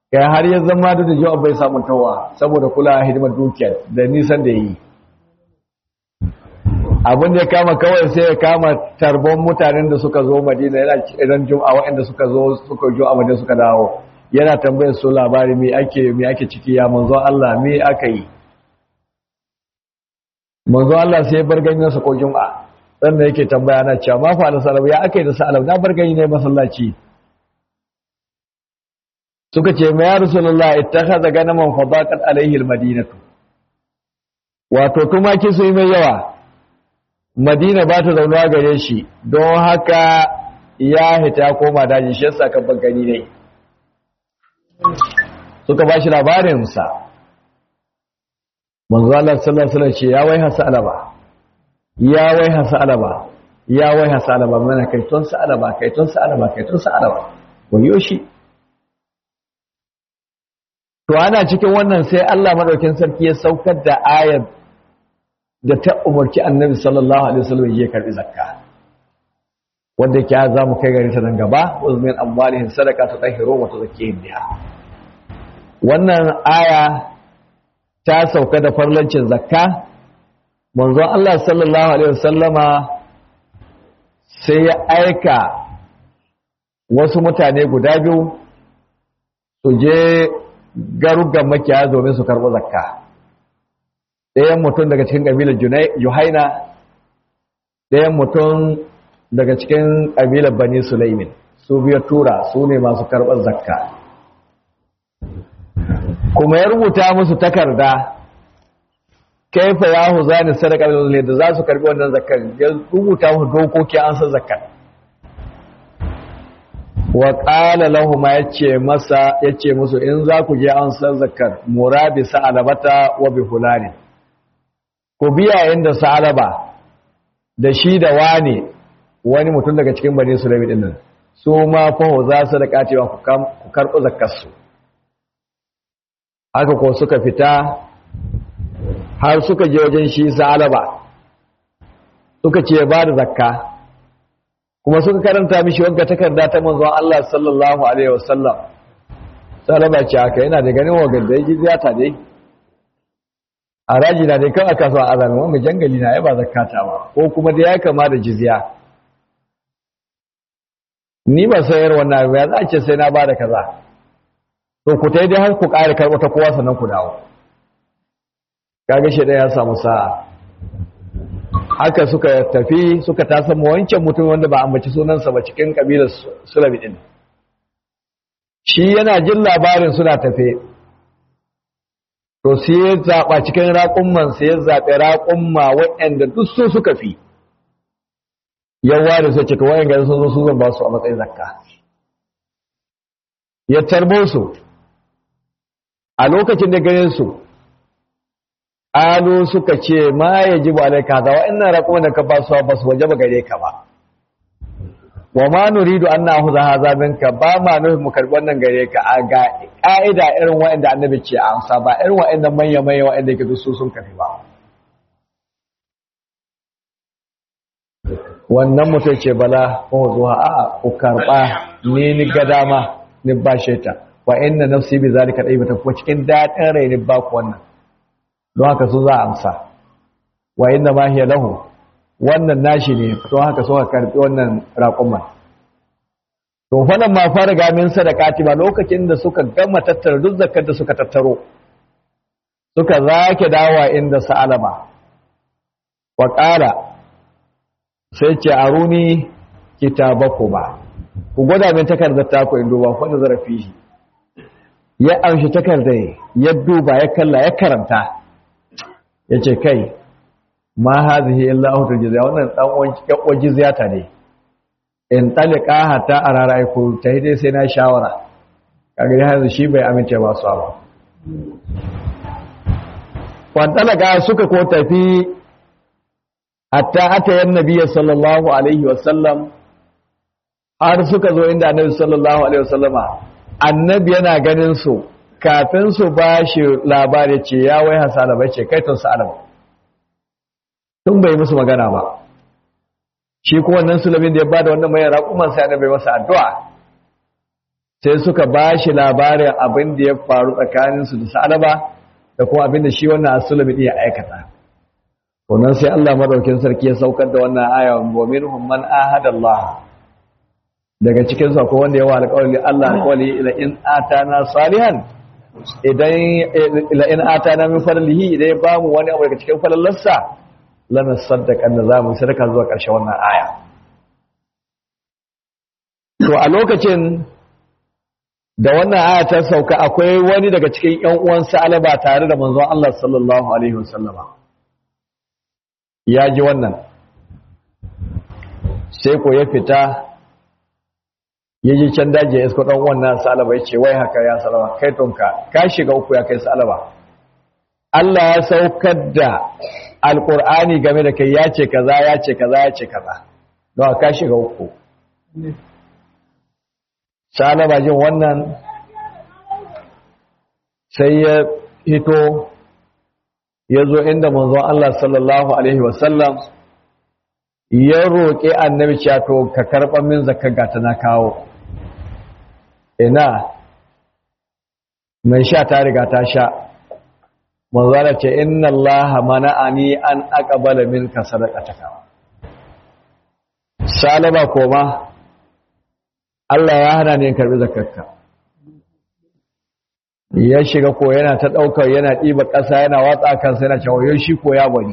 kai har ya zama da jiwa bai samu tawa saboda kula hidimar dukiyar da nisan da yi abin da ya kama kawai sai ya kama tarbon mutanen da suka zo madina yana idan juma'a waɗanda suka zo suka jo a madina suka dawo yana tambayar su labari me ake me ake ciki ya manzo Allah me aka yi manzo Allah sai ya bar ganin sa ko juma'a dan da yake tambaya na cewa ma fa al ya aka yi da salam na bar gani ne masallaci suka ce ma ya rasulullah ittakhadha ganaman fadaqat alaihi almadinatu wato tumaki su yi mai yawa madina ba ta zaunuwa gare shi don haka ya hita ya koma daji shi yasa kan gani ne suka ba shi labarin sa manzo Allah sallallahu alaihi wasallam ce ya wai hasa alaba ya wai hasa alaba ya wai hasa alaba mana kai ton sa alaba kai ton sa alaba kai ton sa alaba wayo shi To ana cikin wannan sai Allah madaukin sarki ya saukar da ayar da ta umarci Annabi sallallahu alaihi wasallam ya karbi zakka. Wanda yake za mu kai gari ta nan gaba, uzmin amwalihim sadaqatu tahiru wa tuzakkihim biha. Wannan aya ta sauka da farlancin zakka. Manzon Allah sallallahu alaihi wasallama sai ya aika wasu mutane guda biyu su je garugan makiyaya domin su karɓi zakka ɗayan mutum daga cikin ƙabilar juhaina ɗayan mutum daga cikin ƙabilar bani sulaimin su biya tura su ne masu karɓar zakka kuma ya rubuta musu takarda kaifa ya hu zani sadaka da za su karɓi wannan zakkar ya rubuta musu dokoki an san zakkar wa ƙala lahuma ya ce masa ya ce musu in za ku je an san zakar murabi sa'alabata wa bi hulani ku biya inda sa'alaba da shi da wani wani mutum daga cikin bane su rabi dinnan su ma faho za su da kacewa ku karɓi zakarsu haka ko suka fita har suka je wajen shi sa'alaba suka ce ba da zakka kuma suka karanta mishi wanka takarda ta manzon Allah sallallahu alaihi wasallam salama ce haka yana da ganin wagar da yake ziyata dai haraji na dai kan aka so azan wanda jangali na ya ba zakata ba ko kuma da ya kama da jizya ni ba sayar wannan ya za a ce sai na ba da kaza to ku tai dai har ku ƙara karɓo ta kowa sannan ku dawo kaga shi ya samu sa'a haka suka tafi suka tasan wancan mutum wanda ba ambaci sunansa ba cikin kabilar sulabi din shi yana jin labarin suna tafe to sai ya zaɓa cikin raƙumman sai ya zaɓi raƙumma waɗanda duk su suka fi yawa da sai cika wayan gari sun zo su zan ba su a matsayin zakka ya tarbo su a lokacin da gare su alu suka ce ma ya ji ba alaika za wa ina raƙo da ka basu ba su waje ba gare ka ba wa ma nuridu an na huza haza minka ba ma nufin mu karɓi wannan gare ka a ga ƙa'ida irin wa'anda annabi ce a amsa ba irin wa'anda manya manya wa'anda ke su sun kafi ba wannan mutum ce bala ko zuwa a ku karɓa ni ni ga dama ni ba ta wa inna nafsi bi zalika dai bata kuma cikin daɗin rai ni ba ku wannan don haka su za a amsa wa inda ma hiya lahu wannan nashi ne don haka suka karbi wannan raƙuman to falan ma fara gamin sadakati ba lokacin da suka gama tattara duk zakar da suka tattaro suka zake dawa inda sa'alama wa qala sai ce aruni kitabakuma ku gwada min takardar taku in duba fa da zarafi ya amshi takardar ya duba ya kalla ya karanta ya ce kai ma hazihi illa ahutul jizya wannan dan uwan jizya ta ne in talika hatta a rara ko ta dai sai na shawara kaga ya hazu shi bai amince ba su ba wan talaka suka ko tafi hatta atayan nabiyyi sallallahu alaihi wasallam har suka zo inda annabi sallallahu alaihi wasallama annabi yana ganin su kafin su ba shi labari ce ya wai hasala bai ce kai tun sa'alama tun bai musu magana ba shi kuma wannan sulamin da ya bada wannan mai raƙuman sai annabi masa addu'a sai suka ba shi labarin abin da ya faru tsakaninsu da sa'alaba da kuma abin da shi wannan asulami ɗin ya aikata wannan sai Allah madaukin sarki ya saukar da wannan aya wa minhum man ahada Allah daga cikin sa ko wanda ya wa alƙawari Allah alƙawari ila in atana salihan idan ila in atana min fadlihi idan ya bamu wani abu daga cikin falalarsa lana saddaqan da zamu sadaka zuwa ƙarshen wannan aya to a lokacin da wannan aya ta sauka akwai wani daga cikin ƴan uwan Sa'alaba tare da manzon Allah sallallahu alaihi wasallama ya ji wannan sai ko ya fita ya ji can daji ya isko ɗan wannan Sa'alaba ya ce wai haka ya salama kai tonka ka shiga uku ya kai Sa'alaba Allah ya saukar da alƙur'ani game da kai ya ce kaza ya ce kaza ya ce kaza don ka shiga uku Sa'alaba jin wannan sai ya hito ya zo inda manzon Allah sallallahu Alaihi wasallam ya roƙi annabi to ka karɓar min zakar gata na kawo ina mai sha ta riga ta sha manzana ce inna Allah mana'ani an aqbala minka sadaqataka salaba koma Allah ya hana ni in karbi zakarka ya shiga ko yana ta daukar yana diba ƙasa yana watsa kansa yana cewa yau shi ko ya bani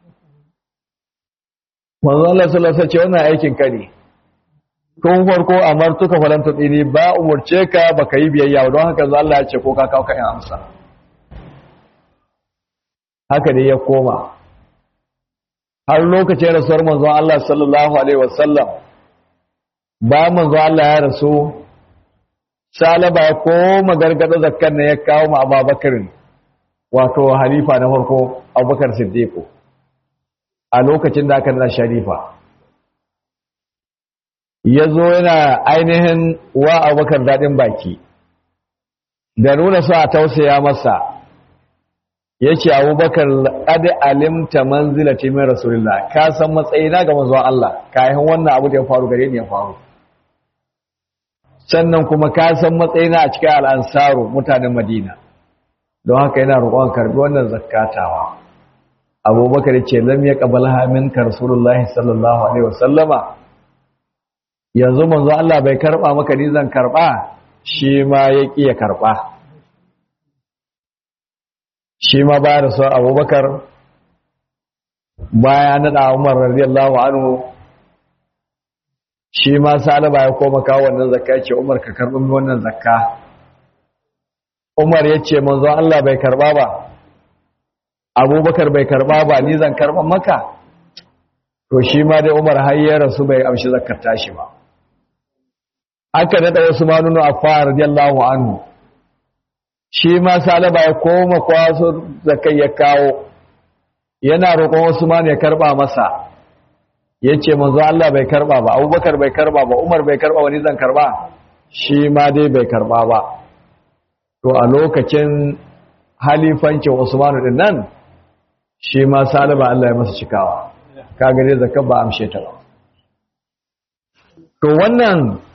manzo Allah sallallahu alaihi wasallam wannan aikin ka ne tun farko amartuka falan tudini ba umurce ka baka yi biyayya don haka zo Allah ya ce ko ka kawo ka in amsa haka ne ya koma har lokacin rasuwar manzo Allah sallallahu alaihi wasallam ba manzo Allah ya rasu salaba ya koma gargada zakkan ne ya kawo ma Abubakar wato halifa na farko Abubakar Siddiq a lokacin da aka nada sharifa ya zo yana ainihin wa Abubakar dadin baki da nuna su a tausaya masa ya ce abubakar ƙadi alimta manzilati min rasulillah ka san matsayina ga manzon Allah kayan wannan abu da ya faru gare ni ya faru sannan kuma ka san matsayina a cikin al'ansaru mutanen madina don haka yana roƙon karbi wannan zakatawa abubakar ce lam ya qabala min ka rasulullahi sallallahu alaihi wasallama yanzu manzo Allah bai karba maka ni zan karba shi ma ya ƙi ya karba shi ma ba da sau abubakar baya naɗa umar radiyallahu anhu shi ma salaba ya koma kawo wannan zakka ce umar ka karɓi wannan zakka umar ya ce manzo Allah bai karɓa ba abubakar bai karɓa ba ni zan karɓa maka to shi ma dai umar har ya rasu bai amshi zakkar tashi ba aka naɗa wasu manunu a fara radiyallahu anhu shi ma salaba ya koma kwaso zakai ya kawo yana roƙon wasu ma ya karba masa ya ce manzo Allah bai karba ba abubakar bai karba ba umar bai karba wani zan karba shi ma dai bai karba ba to a lokacin halifancin usmanu din nan shi ma salaba Allah ya masa cikawa kaga dai zakar ba amshe ta ba to wannan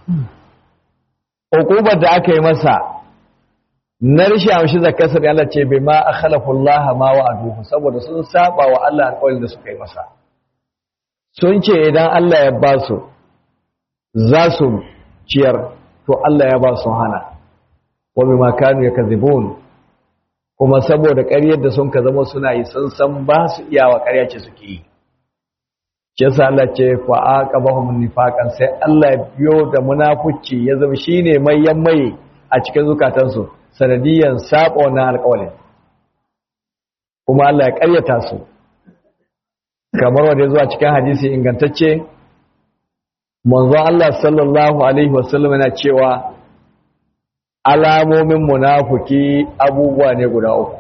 hukubar da aka yi masa na rishi amshi zakarsa da Allah ce bai ma a khalafullaha ma wa aduhu saboda sun saba wa Allah alƙawarin da suka yi masa sun ce idan Allah ya ba su za su ciyar to Allah ya ba su hana wa bima kanu yakzibun kuma saboda ƙaryar da sun ka zama suna yi sun san ba su iyawa ƙarya ce suke yi yasa Allah ce fa aqabahum nifaqan sai Allah ya biyo da munafici ya zama shine mai yammaye a cikin zukatansu sanadiyan saba wannan alƙawalin kuma Allah ya ƙaryata su kamar wanda ya zuwa cikin hadisi ingantacce manzon Allah sallallahu alaihi wasallam yana cewa alamomin munafiki abubuwa ne guda uku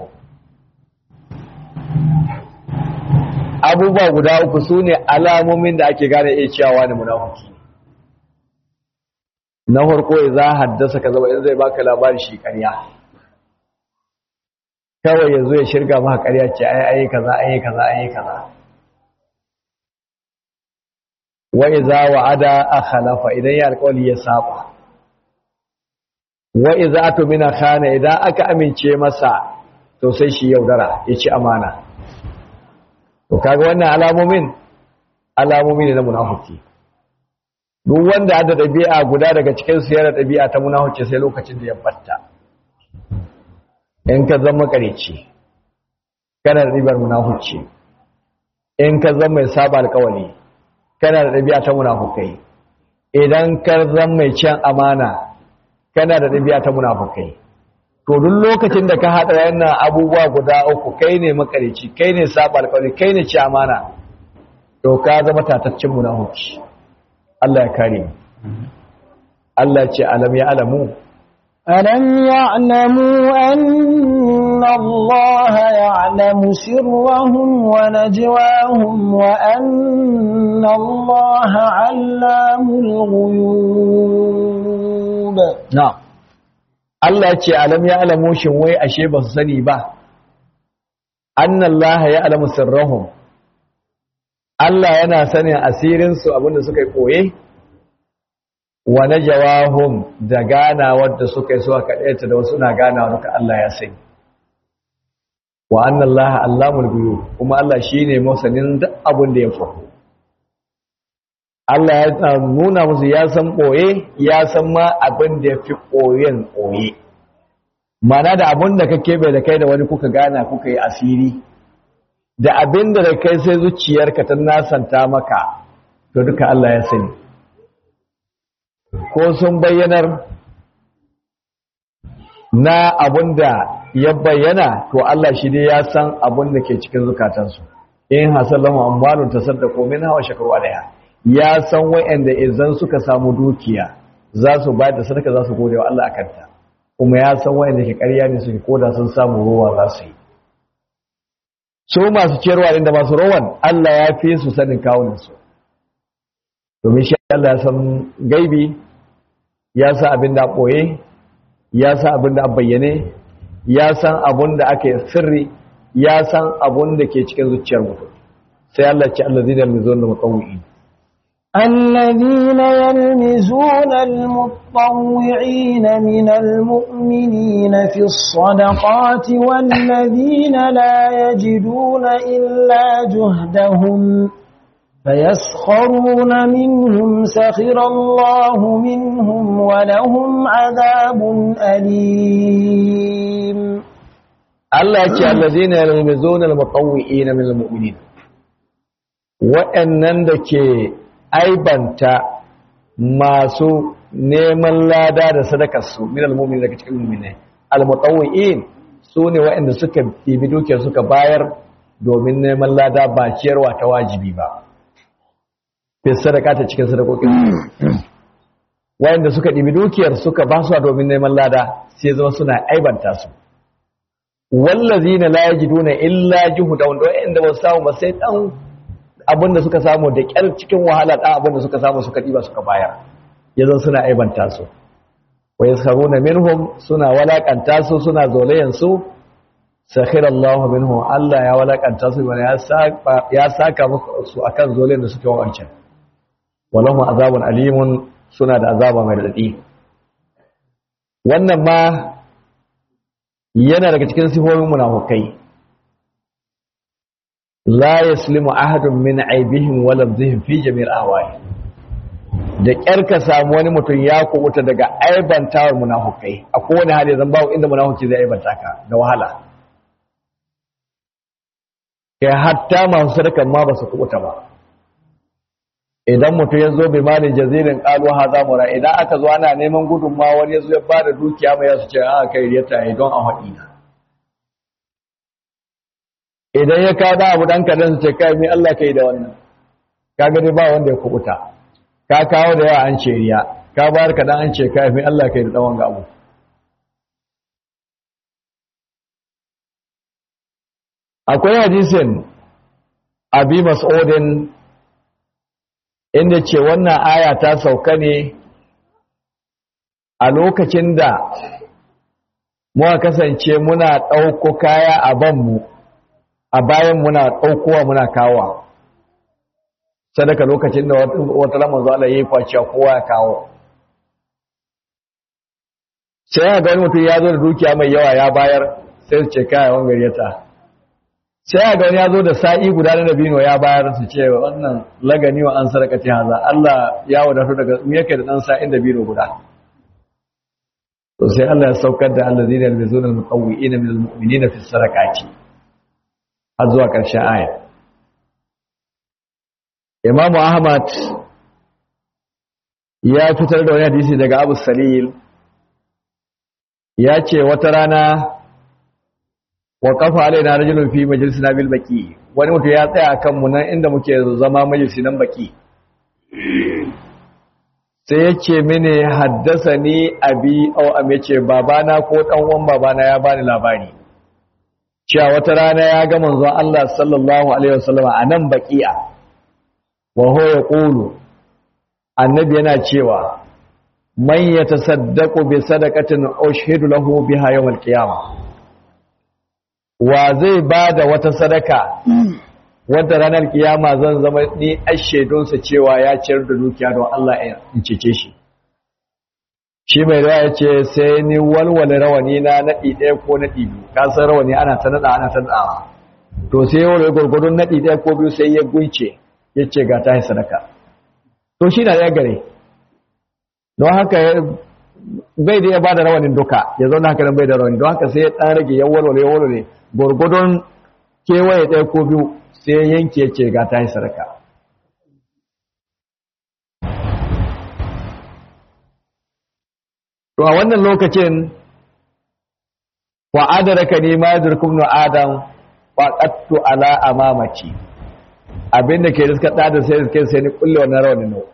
abubuwa guda uku su ne alamomin da ake gane iya cewa ne munafiki na farko ya za haddasa ka zama in zai baka labari shi ƙarya kawai ya zo ya shirga maka ƙarya ce ai ai kaza ai kaza ai kaza wa iza wa'ada akhalafa idan ya alƙawli ya saba wa iza atumina khana idan aka amince masa to sai shi yaudara ya ci amana to kaga wannan alamomin alamomi ne na munafiki duk wanda da ɗabi'a guda daga cikin su yana ɗabi'a ta munafiki sai lokacin da ya batta in ka zama kareci kana da ɗabi'ar munafiki in ka zama mai saba alƙawari kana da ɗabi'a ta munafukai idan ka zama mai cin amana kana da ɗabi'a ta munafukai to duk lokacin da ka haɗa yana abubuwa guda uku kai ne makarici kai ne saba alƙawari kai ne ci amana to ka zama tataccen munafuki Allah ya kare mu Allah ya ce alam ya alamu ألم يعلموا أن الله يعلم سرهم ونجواهم وأن الله علام الغيوب na'am Allah ya ce alam ya alamu shin wai ashe ba su sani ba annallaha ya alamu sirrahum Allah yana sanin asirin su abinda suka yi koye wa najawahum da ganawar da suka yi suka kadaita da wasu na ganawa duka Allah ya sani wa annallaha allamul ghuyub kuma Allah shine masanin duk abin da ya faru Allah ya nuna musu ya san ɓoye ya san ma abin da ya fi ɓoyen ɓoye mana da abin da ka keɓe da kai da wani kuka gana kuka yi asiri da abin da kai sai zuciyarka ta nasanta maka to duka Allah ya sani ko sun bayyanar na abin da ya bayyana to Allah shi dai ya san abin da ke cikin zukatansu in hasallahu amwalun tasaddaqu min hawa shakaru alaiha ya san wa'anda idan suka samu dukiya za su ba da sadaka za su gode wa Allah akan ta kuma ya san wa'anda ke ƙarya ne suke koda sun samu ruwa za su yi su masu ciyarwa inda masu rowan Allah ya fi su sanin kawunan su domin shi Allah ya san gaibi ya san abin da ɓoye ya san abin da bayyane ya san abin da ake sirri ya san abin da ke cikin zuciyar mutum sai Allah ce Allah zai da mizon da mutawwi'in الذين يلمزون المطوعين من المؤمنين في الصدقات والذين لا يجدون إلا جهدهم فيسخرون منهم سخر الله منهم ولهم عذاب أليم Allah ya ce allazina yalmizuna almutawwi'ina min almu'minin wa'annan da ke aibanta masu neman lada da sadakar su min almu'minin daga cikin mu'minai almutawwi'in sune wa'anda suka bibi dukiyar suka bayar domin neman lada ba ciyarwa ta wajibi ba fi sadaka ta cikin sadakokin wa'anda suka dibi dukiyar suka ba su domin neman lada sai zama suna aibanta su wallazina la yajiduna illa juhudan wanda inda ba su samu ba sai dan abinda suka samu da kyar cikin wahala dan abinda suka samu suka diba suka bayar yanzu suna aibanta su wa yasharuna minhum suna walakanta su suna zolayen su sakhira Allah minhum Allah ya walakanta su ya saka ya saka musu akan zolayen da suke wancan walahum azabun alimun suna da azaba mai dadi wannan ma yana daga cikin sifofin munafukai la yaslimu ahadun min aibihim wa lamzihim fi jami'il ahwali da kyar ka samu wani mutum ya kubuta daga aibantawar munafukai a kowane hali zan bawo inda munafuki zai aibanta ka da wahala kai hatta masu sadakan ma ba su kubuta ba idan mutum ya zo bai malin jazirin kalu haza mura idan aka zo ana neman gudunma wani ya zo ya bada dukiya mai yasu ce a kai riyata ya don a haɗi na idan ya kada abu ɗan kadan su ce kai mai Allah kai da wannan ka gani ba wanda ya kubuta ka kawo da yawa an ce riya ka bayar kadan an ce kai mai Allah kai da tsawon ga abu akwai hadisin abi mas'udin inda ce wannan aya ta sauka ne a lokacin da muka kasance muna ɗauko kaya a banmu a bayan muna ɗaukowa muna kawo sadaka lokacin da wata lamar zuwa ya yi kwaciya kowa ya kawo sai ga wani mutum ya zo da dukiya mai yawa ya bayar sai su ce kai wani garyata sai ga wani ya zo da sa'i guda na dabino ya bayar su ce wannan lagani wa an sarka ce haza Allah ya wadatu daga mu yake da dan sa'in dabino guda to sai Allah ya saukar da allazina yalmizuna almuqawwi'ina min almu'minina fi sarakati har zuwa ƙarshen aya Imam Ahmad ya fitar da wani hadisi daga Abu Salil ya ce wata rana wa kafa alaina rajulun fi majlisina bil baqi wani mutum ya tsaya kan mu nan inda muke zama majalisi nan baqi sai ya ce mini haddasani abi au am yace babana ko dan uwan babana ya bani labari cewa wata rana ya ga manzon Allah sallallahu alaihi wasallam a nan baqi'a wa huwa yaqulu annabi yana cewa man yatasaddaqu bi sadaqatin ushhidu lahu biha yawm al-qiyamah wa zai bada wata sadaka wadda ranar kiyama zan zama ni ashedunsa cewa ya ciyar da dukiya don Allah in cece shi shi mai rawa ya ce sai ni walwale rawani na naɗi ɗaya ko naɗi biyu kasar rawani ana ta naɗa ana ta naɗawa to sai ya walwale gwargwadon naɗi ɗaya ko biyu sai ya gunce ya ce ga ta sadaka to shi na ya gare don haka bai da ya ba da rawanin duka ya zauna haka nan bai da rawani don haka sai ya ɗan rage ya walwale ya walwale gwargwadon kewaye ɗaya ko biyu sai yanke ya ce ga ta yi sadaka to a wannan lokacin wa adaraka ne ma yadurkum na adam wa qattu ala amamaci abinda ke riska da sai riska sai ni kulle wannan rawanin no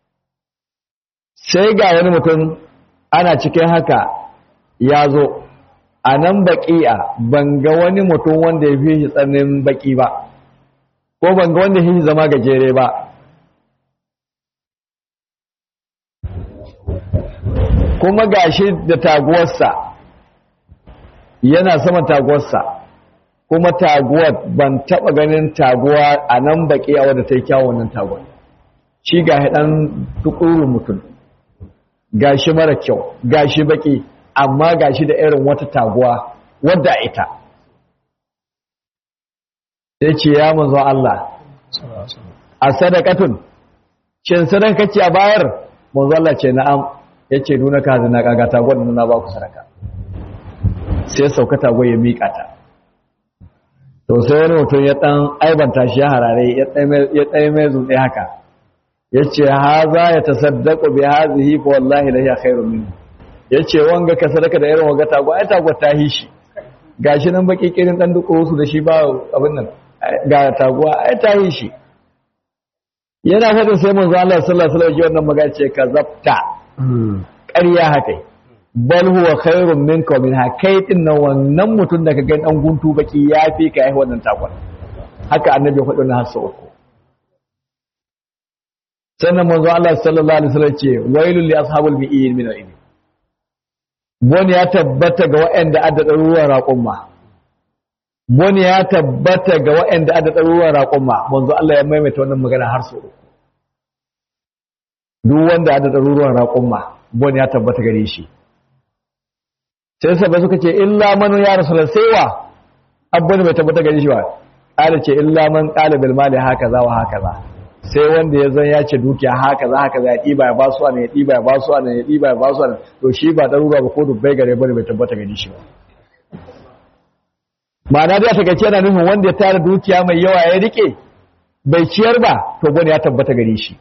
sai ga wani mutum ana cikin haka ya zo a nan baƙi'a ban ga wani mutum wanda ya fi shi tsanin baƙi ba ko ban ga wanda ya fi zama gajere ba kuma gashi da taguwarsa yana sama taguwarsa kuma taguwar ban taɓa ganin taguwa a nan baƙi'a wadda ta yi kyawun nan taguwar shi ga ɗan tukurun mutum gashi mara kyau gashi baƙi amma gashi da irin wata taguwa wadda ita sai ce ya manzo Allah a sadakatun shin sadaka ce a bayar manzo Allah ce na'am yace nuna ka zina kaga taguwar nan na ba ku sadaka sai sauka taguwar ya mika ta to sai wani mutum ya dan aibanta shi harare ya tsaye mai zutse haka yace haza ya tasaddaqu bi hadhihi fa wallahi la hiya khairun minhu ya ce wanga ka sadaka da irin wanga tago ai tago ta yi shi gashi nan baki kirin dan duk su da shi ba abin nan ga taguwa ai ta yi shi yana fadin sai manzo Allah sallallahu alaihi wasallam wannan magana ce ka zabta ƙarya haka bal huwa khairun minka min hakai din nan wannan mutum da ka ga dan guntu baki yafi ka ai wannan tagon haka annabi ya faɗi na hasa uku sannan manzo Allah sallallahu alaihi wasallam ce wailul li ashabul bi'in min al-ibn Boni ya tabbata ga waɗanda adda ɗaruruwan raƙumma. Boni ya tabbata ga waɗanda adda ɗaruruwan raƙumma, manzo Allah ya maimaita wannan magana har sau uku. Duk wanda adda ɗaruruwan raƙumma, boni ya tabbata gare shi. Sai sabai suka ce, illa manu ya rasu da saiwa, abubuwan bai tabbata gare shi ba. Ƙala ce, illa man ƙala bil mali haka za wa haka za. sai wanda ya zan ya ce dukiya haka za haka za ya ɗiba ya basu ne ya ɗiba ya basu ne ya ɗiba ya basu ne to shi ba ɗaruruwa ba ko dubbai gare bane bai tabbata gani shi ba ma'ana da ta gace yana nufin wanda ya tara dukiya mai yawa ya rike bai ciyar ba to bane ya tabbata gare shi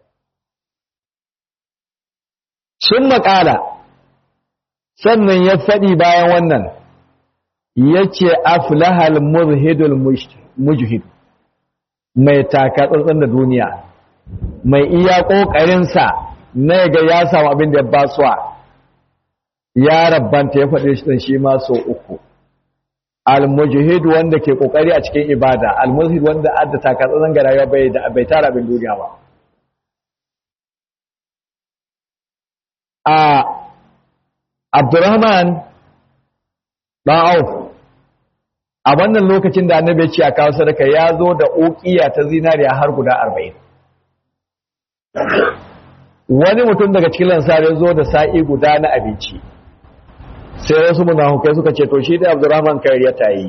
sun maƙala sannan ya faɗi bayan wannan ya ce aflahal muzhidul mujhid mai taka tsantsan da duniya mai iya ƙoƙarinsa na ga ya samu abin da ya basuwa ya rabbanta ya faɗi shi shi ma so uku al-mujahid wanda ke ƙoƙari a cikin ibada al-mujahid wanda adda taka tsantsan ga rayuwa bai da bai tara abin duniya ba a Abdurrahman dan Auf a wannan lokacin da annabi ya ce a kawo sadaka ya zo da ukiya ta zinariya har guda arba'in wani mutum daga cikin lansar ya zo da sa'i guda na abinci sai wasu munafukai suka ce to shi da Abdurrahman kariya ta yi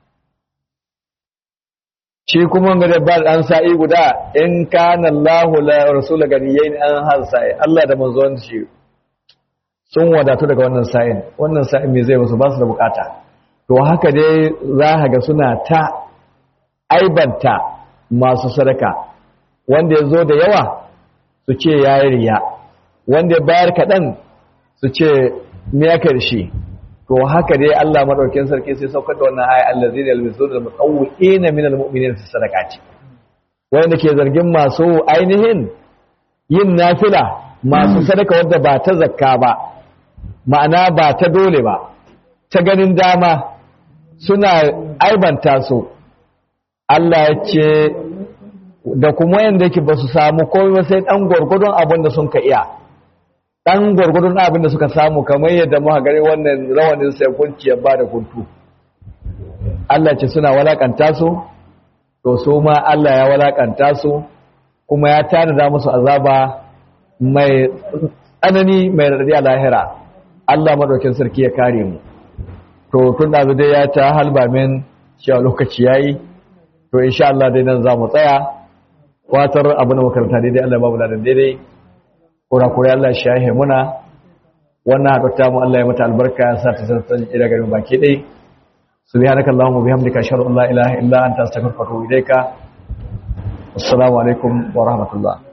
shi kuma ga da bal an sa'i guda in kana Allahu la rasul ganiyain an har sa'i Allah da manzon shi sun wadatu daga wannan sa'in wannan sa'in me zai musu ba su da bukata to haka dai za ka ga suna ta aibanta masu sadaka wanda ya zo da yawa su ce ya yi riya wanda ya bayar kaɗan su ce miyakar shi to haka dai Allah maɗaukin sarki sai saukar da wannan ayi Allah zai da almisu da mutsawu'i na minal mu'minin su sadaka ce wanda ke zargin masu ainihin yin nafila masu sadaka wadda ba ta zakka ba ma'ana ba ta dole ba ta ganin dama suna aibanta su Allah ya ce da kuma yadda yake ba su samu komai sai ɗan gwargwadon abin da sun ka iya ɗan gwargwadon abin da suka samu kamar yadda muka gani wannan rawanin sai kunci ya ba da kuntu Allah ce suna walakanta su to su ma Allah ya walakanta su kuma ya tanada musu azaba mai tsanani mai radadi a lahira Allah madaukin sarki ya kare mu to tun da dai ya ta halba min cewa lokaci yayi to insha Allah dai nan za mu tsaya watar abu na makaranta daidai Allah babu ladan daidai kurakurai Allah shi yahe muna wannan haɗuta mu Allah ya mata albarka ya sa ta sassan ila garin baki ɗai subhanaka allahumma bihamdika ashhadu an la ilaha illa anta astaghfiruka wa atubu ilaika assalamu alaikum wa rahmatullah